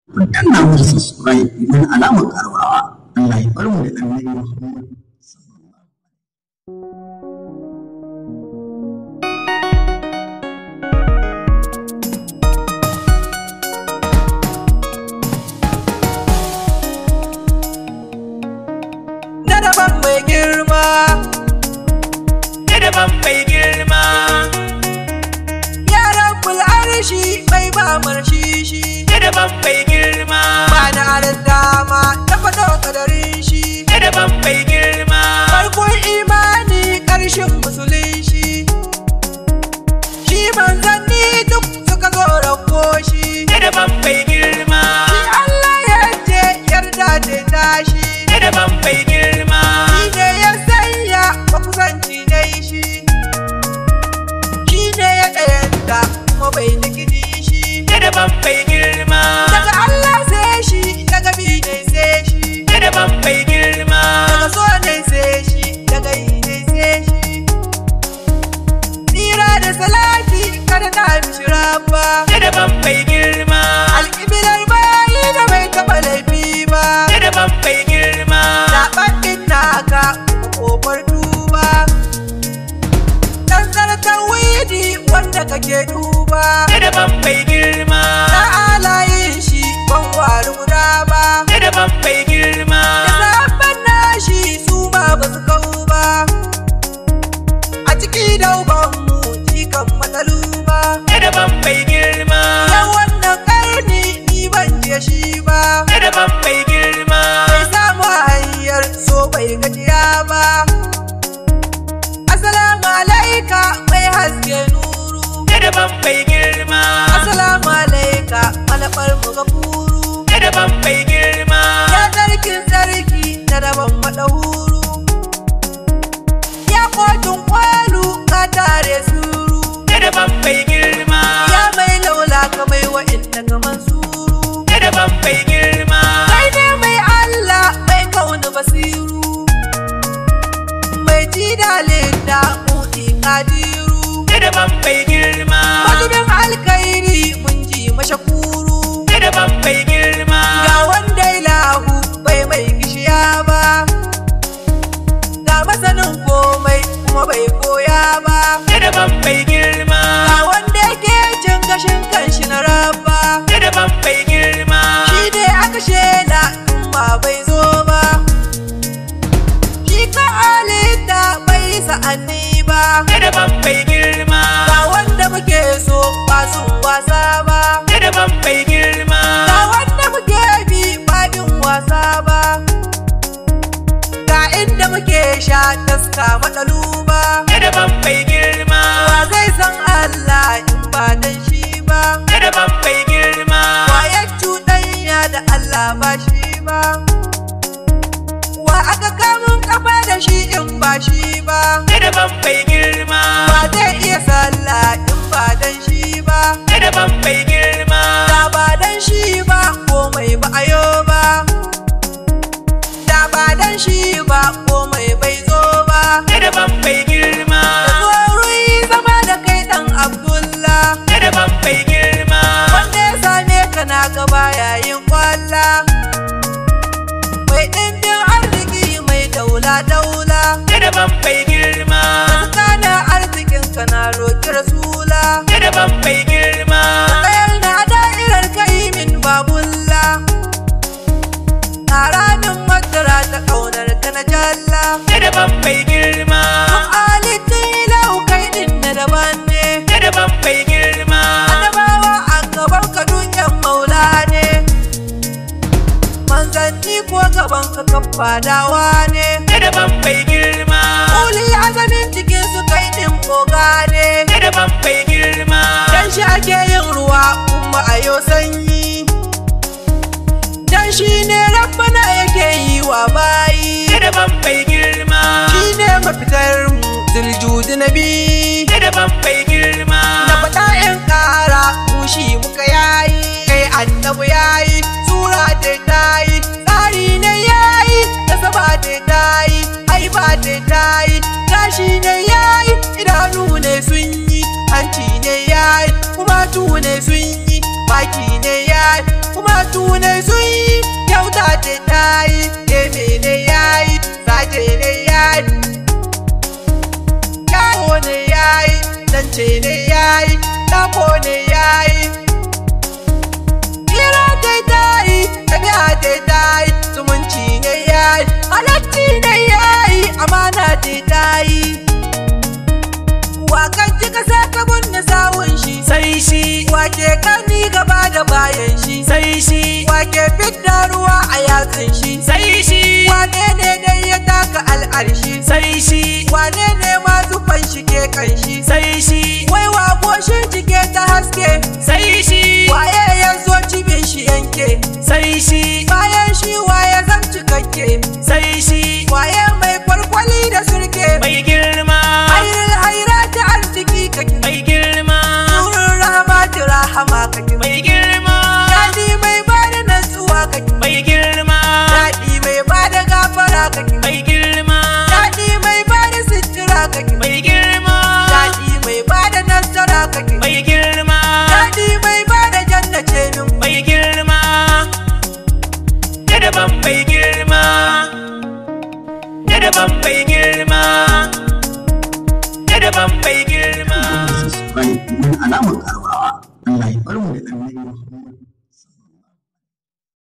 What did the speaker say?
ku danna musu subscribe domin alamar karawa Allah ya bar mu da annabi Muhammad na daban mai girma na daban mai girma yaran bul'arshi mai ba marshi shi na daban mai girma ba na aran dama ta faɗo kadarin shi na daban mai girma farkon imani ƙarshen musulunci shi manzanni duk suka zo rako shi na daban mai girma shi Allah ya ce yarda ce tashi na daban mai girma shi ne ya sanya makusanci dai shi shi ne ya ɗayanta kuma bai da gidi shi na daban mai girma daga Allah sai shi daga bi ne sai shi na daban mai girma daga so ne sai shi daga yi ne sai shi tsira da salati kada ta mishi rabba na daban mai girma alƙibilar bayi da bai taɓa laifi ba na daban mai girma zaɓen ɗin naka ƙofar duba tsantsar tawidi wanda kake duba na daban mai girma na alayin shi ban wari guda ba na daban mai girma da zaɓen nashi su ma ba su kau ba a ciki daubanmu jikan matsalu ba na daban mai girma na wannan ƙarni ni ban je shi ba na daban mai girma bai samu hanyar so bai gajiya ba Assalamu alaika mai haske nuru na daban mai girma Assalamu alaika malafar mu ga furu na daban mai girma Ya sarkin sarki na daban madahuru Ya kotun kwalu ka tare suru na daban mai girma Ya mai laula ka mai wa'inda ga mansuru na daban mai girma Kai ne mai Allah mai kauna basiru Mai ji da leda buɗi kadiru na daban mai girma Madubin alkairi mun ji mashakuru na daban mai girma Ga wanda ilahu bai mai gishiya ba Ga masanin komai kuma bai koya ba na daban mai girma Ga wanda yake cin gashin kanshi na rabba na daban mai girma Shi ne aka shela in ba bai zo ba Shi ka halitta bai sa'anni ba na daban mai girma Ga wanda muke so ba su wasa ba na daban mai girma Ga wanda muke bi ba bin wasa ba Ga inda muke sha taska matsalu ba na daban mai girma Wa zai san Allah in ba dan shi ba na daban mai girma Wa ya cuɗanya da Allah ba shi ba Wa aka kamun kafa da shi in ba shi ba na daban mai girma Wa zai iya sallah in ba dan shi ba na daban mai girma Da ba dan shi ba komai ba a yo ba Da ba dan shi ba komai bai zo ba na daban mai girma Da zuwa zama da kai dan Abdullah na daban mai girma Wanda ya same ka na gaba yayin kwalla Mai ɗimbin arziki mai daula daula na daban mai girma Tsakanin arzikin ka na roƙi rasula na daban mai girma Tsayar na da'irar kai min babulla Ƙara min madara ta ƙaunar ka na jalla na daban mai girma Tun alitin ilahu kai ɗin na daban ne na daban mai girma Annabawa a gaban ka duniyan maula ne Manzanni ko gaban ka kafadawa ne na daban mai girma Uli azamin cikin su kai ɗin boga ne na daban mai girma Dan shi ake yin ruwa kuma a yau sanyi Dan shi ne rabbana yake yi wa bayi na daban mai girma Shi ne mafitar mu ziljudi na bi na daban mai girma Na faɗa in ƙara mu shi muka yayi Kai annabu yayi sura ta tayi Tsari ne yayi nasaba ta tayi Haiba ta tayi Gashi ne yayi idanu ne sun yi Hanci ne yayi kuma tu ne sun yi Baki ne yayi kuma matu ne sun yi kyauta ce ta yi gefe ne ya yi sace ne ya yi yawo ne ya yi zance ne ya yi tako ne ya yi hira ce ta yi tafiya ce ta yi zumunci ne ya yi halacci ne ya yi amana ce ta yi wakan ji kasa ka gunna sawun shi sai shi wake karni gaba da bayan shi sai shi wake fidda ruwa a yatsun shi sai shi wane ne dai ya taka al'arshi sai shi wane ne ma zufan shi ke kanshi sai shi wai wa goshin jike ta haske sai shi waye ya zo cibin shi yanke sai shi bayan shi waye zan cikakke sai shi waye mai kwalkwali da surke mai girma hairil haira ta arziki kake mai girma nurin rahmatu rahama kake mai girma daɗi mai bada natsuwa kake mai girma daɗi mai bada gafara kake mai girma daɗi mai bada sitira kake mai girma daɗi mai bada nasara kake mai girma daɗi mai bada jannace min mai girma da daban mai girma da daban mai girma da daban mai girma subscribe domin alamar karuwa Allah ya bar mu da annabi Muhammad